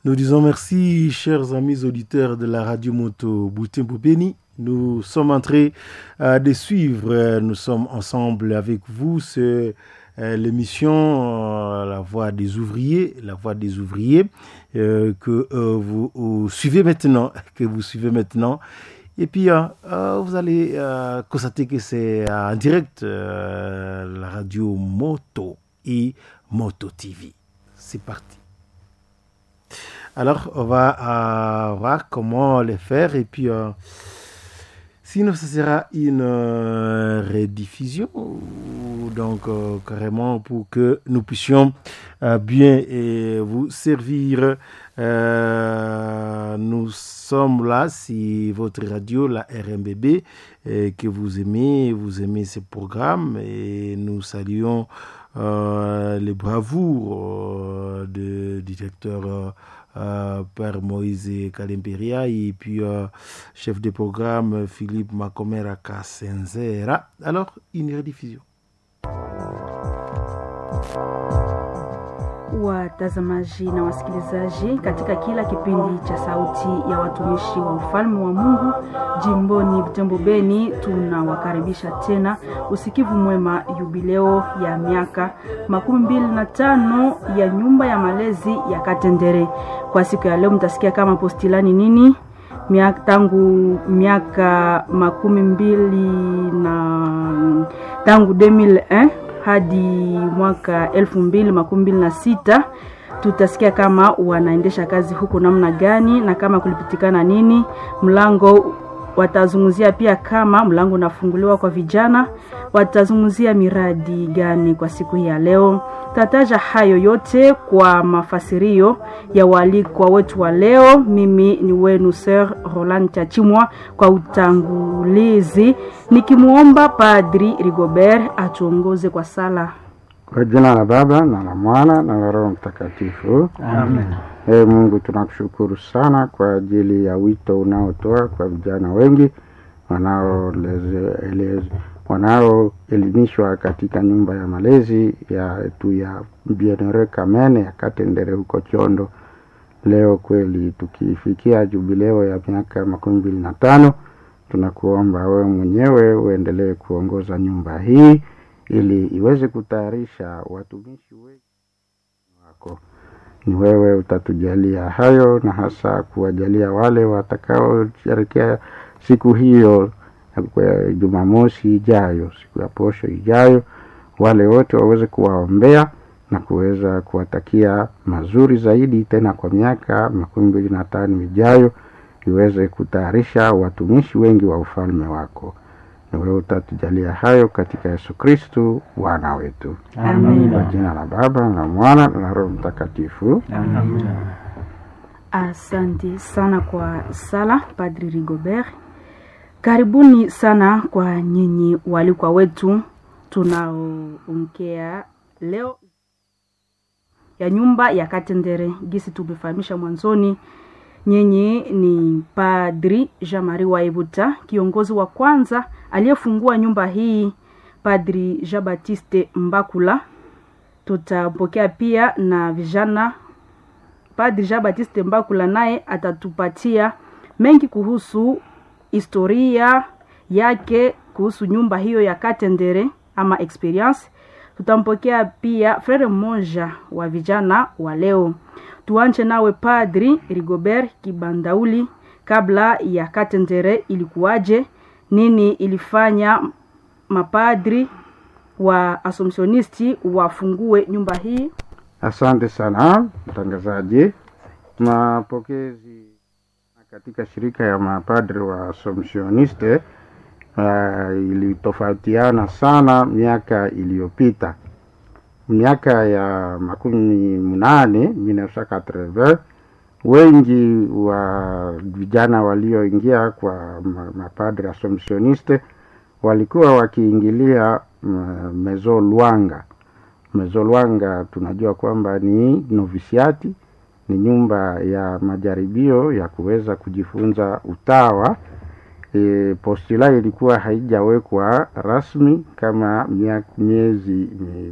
Nous disons merci, chers amis auditeurs de la radio moto Boutembo Béni. Nous sommes en train euh, de suivre, euh, nous sommes ensemble avec vous, c'est euh, l'émission euh, La Voix des ouvriers, La Voix des ouvriers, euh, que euh, vous, vous suivez maintenant, que vous suivez maintenant. Et puis, euh, euh, vous allez euh, constater que c'est en direct euh, la radio Moto et Moto TV. C'est parti. Alors, on va euh, voir comment le faire et puis euh, sinon ce sera une euh, rediffusion donc euh, carrément pour que nous puissions euh, bien et vous servir. Euh, nous sommes là si votre radio, la RMBB, et que vous aimez, vous aimez ce programme et nous saluons euh, les bravoures euh, du directeur euh, euh, Père Moïse Kalemperia et puis euh, chef de programme Philippe Makomera Kasenzera. Alors, une rediffusion. Watazamaji na wasikilizaji, katika kila kipindi cha Sauti ya Watumishi wa Ufalme wa Mungu jimboni Butembo Beni, tunawakaribisha tena usikivu mwema yubileo ya miaka makumi mbili na tano ya nyumba ya malezi ya Katendere. Kwa siku ya leo mtasikia kama postilani nini miaka, tangu miaka makumi mbili na tangu 2001 hadi mwaka elfu mbili makumi mbili na sita tutasikia kama wanaendesha kazi huko namna gani na kama kulipitikana nini mlango watazungumzia pia kama mlango unafunguliwa kwa vijana watazungumzia miradi gani kwa siku hii ya leo tataja hayo yote kwa mafasirio ya walikwa wetu wa leo mimi ni wenu sir roland chachimwa kwa utangulizi nikimwomba padri rigobert atuongoze kwa sala Kwa jina la Baba na la Mwana na la Roho Mtakatifu. Amen. Ee Mungu, tunakushukuru sana kwa ajili ya wito unaotoa kwa vijana wengi wanaoleze- elez- wanaoelimishwa katika nyumba ya malezi ya tu ya Bienheureux Kamene ya Katendere huko Chondo. Leo kweli tukifikia jubileo ya miaka makumi mbili na tano, tunakuomba wewe mwenyewe uendelee kuongoza nyumba hii ili iweze kutayarisha watumishi wengi wako. Ni wewe utatujalia hayo, na hasa kuwajalia wale watakaosherekea siku hiyo ya Jumamosi ijayo, siku ya posho ijayo, wale wote waweze kuwaombea na kuweza kuwatakia mazuri zaidi, tena kwa miaka makumi mbili na tano ijayo iweze kutayarisha watumishi wengi wa ufalme wako na wewe utatujalia hayo katika Yesu Kristu Bwana wetu. Amen. Kwa jina la Baba na Mwana na Roho Mtakatifu. asante sana kwa sala padri rigobert karibuni sana kwa nyinyi walikwa wetu tunaoongea leo ya nyumba ya katendere gisi tumefahamisha mwanzoni nyinyi ni padri jean marie waibuta kiongozi wa kwanza aliyefungua nyumba hii padri jean baptiste mbakula tutapokea pia na vijana padri jean baptiste mbakula naye atatupatia mengi kuhusu historia yake kuhusu nyumba hiyo ya katendere ama experience tutampokea pia frere mmoja wa vijana wa leo tuanche nawe padri rigobert kibandauli kabla ya katendere ilikuwaje nini ilifanya mapadri wa asomsionisti wafungue nyumba hii Asante sana mtangazaji. Mapokezi katika shirika ya mapadri wa Assumptioniste uh, ilitofautiana sana miaka iliyopita. Miaka ya makumi mnane 1980 wengi wa vijana walioingia kwa ma- mapadri Assumptioniste walikuwa wakiingilia mm, Mezo Luanga. Mezo Luanga tunajua kwamba ni novisiati, ni nyumba ya majaribio ya kuweza kujifunza utawa. E, postula ilikuwa haijawekwa rasmi kama mia- miezi mi-